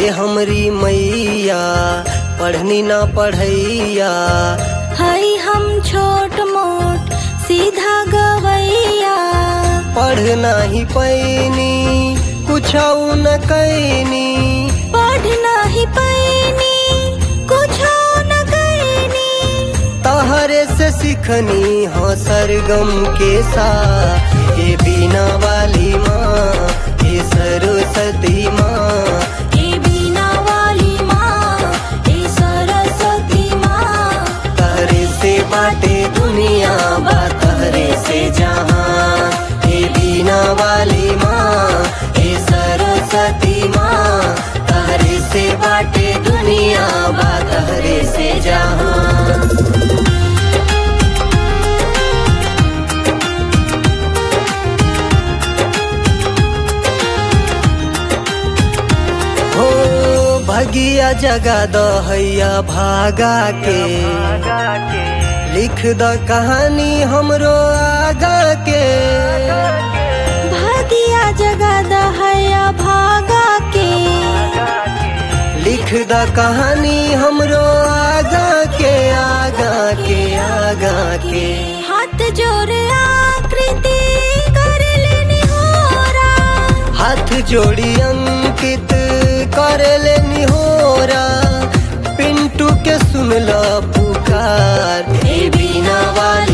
ए हमरी मैया पढ़नी ना पढ़ैया हई हम छोट मोट सीधा गवैया पढ़ नाही पैनी कुछ न कैनी पढ़ नाही पैनी कुछ न कैनी तहरे से सीखनी हाँ सरगम के सा ये बीना वाली माँ ये सरस्वती माँ ए बीना वाली माँ ए सरस्वती माँ तहरे से बाटे दुनिया बा तहरे से जहाँ ये बीना वाली माँ ये सरस्वती माँ तहरे से बाटे दुनिया बा तहरे से जहाँ हो भगिया जगा दहैया भागा के लिख द कहानी हमरो आगा के भागिया जगा दहया भागा के लिख द कहानी हमरो आगा के आगा के आगा के हाथ जोड़ आकृति कर लेनी होरा हाथ जोड़ी अंकित कर लेनी होरा पिंटू के सुनला पुकार ए बीना वाली